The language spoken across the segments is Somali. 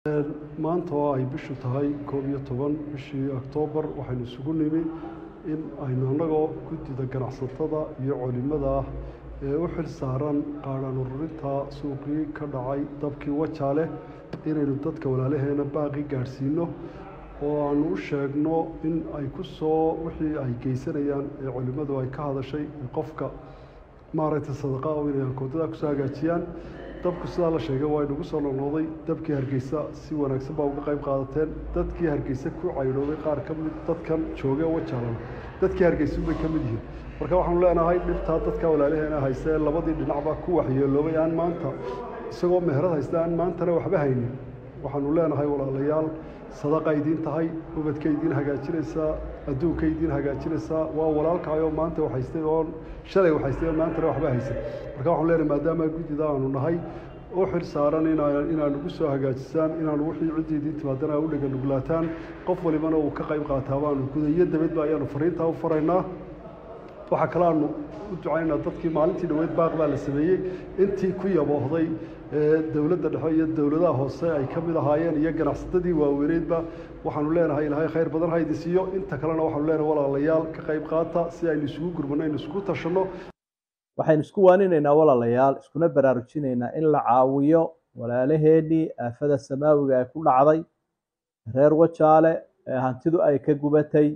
maanta oo ay bishu tahay koob iyo toban bishii oktoobar waxaynu isugu nimi in aynu annagoo guddida ganacsatada iyo culimada ah ee u xil saaran qaadhaan ururinta suuqii ka dhacay dabkii wajaale inaynu dadka walaalaheena baaqi gaadhsiino oo aanu u sheegno in ay ku soo wixii ay geysanayaan ee culimmadu ay ka hadashay qofka maaragtay sadaqa oo inay akoontadaa kusoo hagaajiyaan dabku sidaa la sheegay waa inagu soo noqnoqday dabkii hargeysa si wanaagsan baa uga qayb qaadateen dadkii hargeysa ku caydhoobay qaar ka mid dadkan joogee wajaalana dadkii hargeysa bay ka mid yihiin marka waxaanu leenahay dhibtaa dadka walaalaheena hayse ee labadii dhinacba ku waxyeeloobay aan maanta isagoo meherad haysta aan maantana waxba haynin waxaanu leenahay walaalayaal sadaqa idiin tahay ubadka idiin hagaajinaysaa adduunka idiin hagaajinaysaa waa walaalkaayoo maanta waxhaystay oon shalay waxhaystay oo maantana waxba haysan marka waxaanu leenahay maadaama guddida aanu nahay u xil saaran inaanu gu soo hagaajisaan inaanu wixii ciddii idiin timaadana u dhega nuglaataan qof walibana uu ka qayb qaataa baanu gudayo dabadba ayaanu fariintaa u faraynaa waxaa kale aanu u ducaynaa dadkii maalintii dhaweyd baaq baa la sameeyey intii ku yaboohday dowladda dhexe iyo dowladaha hoose ay ka mid ahaayeen iyo ganacsatadii waaweyneydba waxaanu leenahay ilaahay khayr badan ha idin siiyo inta kalena waxaanu leenahay walaalayaal ka qayb qaata si aynu isugu gurmano aynu isugu tashanno waxaynu isku waaninaynaa walaalayaal iskuna baraarujinaynaa in la caawiyo walaalaheenii aafada samaawiga ee ku dhacday reer wajaale ee hantidu ay ka gubatay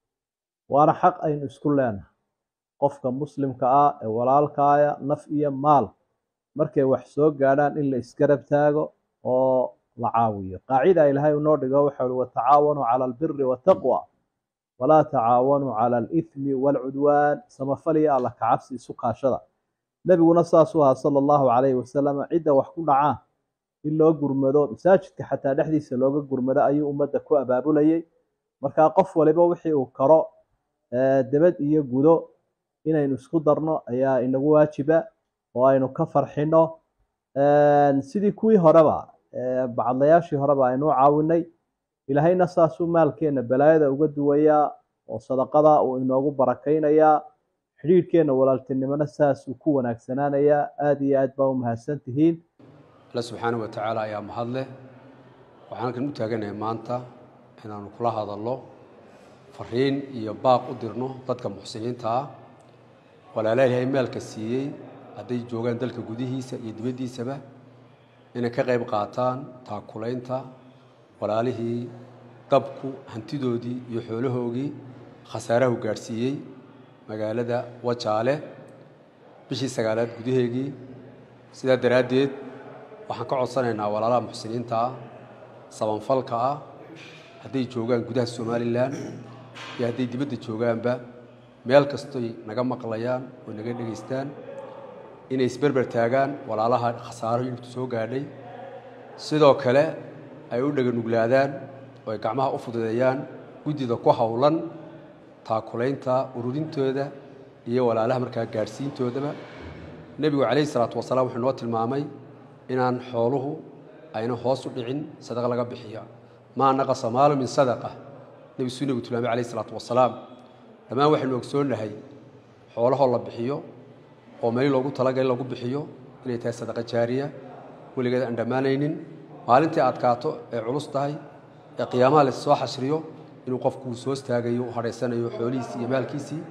waana xaq aynu isku leenahay qofka muslimka ah ee walaalkaaya naf iyo maal markay wax soo gaadhaan in la isgarab taago oo la caawiyo qaacida ilaahay unoo dhigo waxa uhi watacaawanuu cala albiri waataqwa walaa tacaawanuu cala alithmi waalcudwaan samafaliya alla kacabsi isu kaashada nebiguna saasuu ahaa sala allahu calayhi wasalam cidda wax ku dhacaan in loo gurmado masaajidka xataa dhexdiisa looga gurmado ayuu ummadda ku abaabulayay markaa qof waliba wixii uu karo debad iyo gudo inaynu isku darno ayaa inagu waajiba oo aynu ka farxino sidii kuwii horeba bacadlayaashii horeba aynu u caawinay ilaahayna saasuu maalkeenna balaayada uga duwayaa oo sadaqada uu inoogu barakaynayaa xidhiidhkeenna walaaltinimona saasuu ku wanaagsanaanayaa aada iyo aad baa u mahadsan tihiin alle subxaanahu watacaala ayaa mahad leh waxaan halkan u taaganahay maanta inaanu kula hadalno fariin iyo baaq u dirno dadka muxsiniinta ah walaalaha ilaahay maalka siiyey hadday joogaan dalka gudihiisa iyo dibaddiisaba inay ka qayb qaataan taakulaynta walaalihii dabku hantidoodii iyo xoolahoogii khasaarahu gaadhsiiyey magaalada wajaale bishii sagaalaad gudaheegii sidaa daraaddeed waxaan ka codsanaynaa walaalaha muxsiniinta ah sabanfalka ah hadday joogaan gudaha somalilan iyo hadday dibadda joogaanba meel kastoy naga maqlayaan oo naga dhegaystaan inay isberber taagaan walaalaha khasaaro hilibtu soo gaadhay sidoo kale ay u dhaganuglaadaan oo ay gacmaha u fududeeyaan guddida ku howlan taakulaynta ururintooda iyo walaalaha markaa gaadhsiintoodaba nebigu calayhi salaatu wasalaam wuxuu noo tilmaamay inaan xooluhu ayna hoos u dhicin sadaqa laga bixiya maa naqasa maalu min sadaqa nebi suu nebigu tilmaamay calayhi salaatu wasalaam dhammaan waxaynu ogsoonnahay xoolahoo la bixiyo oo meel loogu talagalay lagu bixiyo inay tahay sadaqa jaariya weligeed aan dhammaanaynin maalintii adkaato ee culus tahay ee qiyaamaha la soo xashriyo inuu qofku soo istaagayo u hadhaysanayo xoolihiisii iyo maalkiisii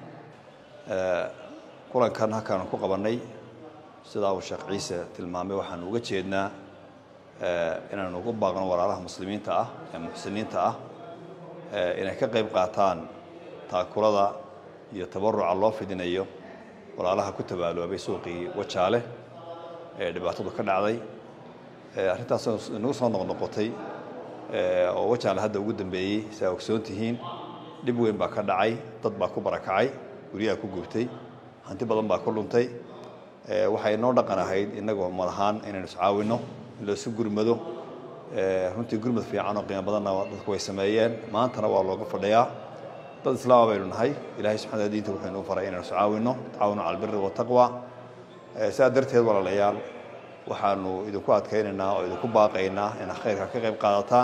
kulankan halkaanu ku qabannay sidaa uu sheekh ciise tilmaamay waxaanu uga jeednaa inaanu ugu baaqno walaalaha muslimiinta ah ee muxsiniinta ah inay ka qayb qaataan taakulada iyo tabaruca loo fidinayo walaalaha ku tabaaloobay suuqii wajaale ee dhibaatadu ka dhacday arrintaas inagu soo noqnoqotay oo wajaale hadda ugu dambeeyey si aa ogsoon tihiin dhib weyn baa ka dhacay dad baa ku barakacay guryaha ku gubtay hanti badan baa ku dhuntay waxay noo dhaqan ahayd innagoo madahaan inaynu iscaawinno in laisu gurmado runtii gurmad fiican oo qiimo badanna dadku way sameeyeen maantana waa looga fadhiyaa dad islaama baynu nahay ilahay subxana diinta wuxuu inuu faray inaynu iscaawinno tacaawunu cala albiri wataqwa sidaa darteed walaalayaal waxaanu idinku adkaynaynaa oo idinku baaqaynaa inaad khayrka ka qayb qaadataan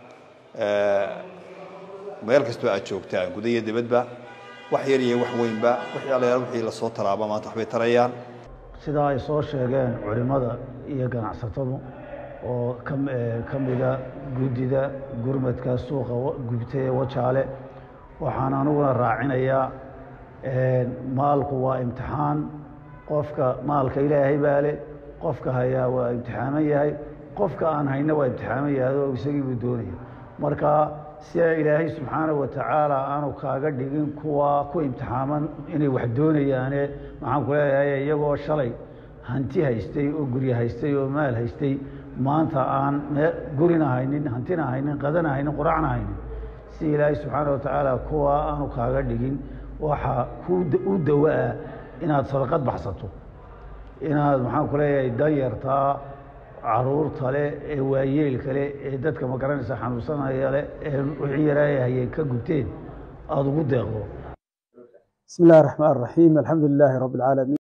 meel kastoo aad joogtaan guda iyo dibadba wax yar iyo wax weynba wixii allayaal wixii lasoo taraaba maanta waxbay tarayaan sidaa ay soo sheegeen culimmada iyo ganacsatadu oo ka mida guddida gurmadka suuqa gubtay ee wajaale waxaan aniguna raacinayaa maalku waa imtixaan qofka maalka ilaahay baa leh qofka hayaa waa imtixaaman yahay qofka aan hayna waa imtixaaman yahay oo isagii buu doonaya marka sia ilaahay subxaanahu watacaala aanu kaaga dhigin kuwa ku imtixaaman inay wax doonayaane maxaan ku leeyahay iyagoo shalay hanti haystay oo guryo haystay oo maal haystay maanta aan gurina haynin hantina haynin qadana haynin quracna haynin si ilaahay subxaana watacaala kuwa aanu kaaga dhigin waxaa u dawa-a inaad sadaqad baxsato inaad maxaan ku leeyahay danyartaa caruurta leh ee waayeelka leh ee dadka ma garanaysa xanuunsanaya leh ee wixii yaraaya hayeen ka gubteen aada ugu deeqdo bismi illahi raxmaan raxiim alxamdu lilaahi rabbi alcaalamiin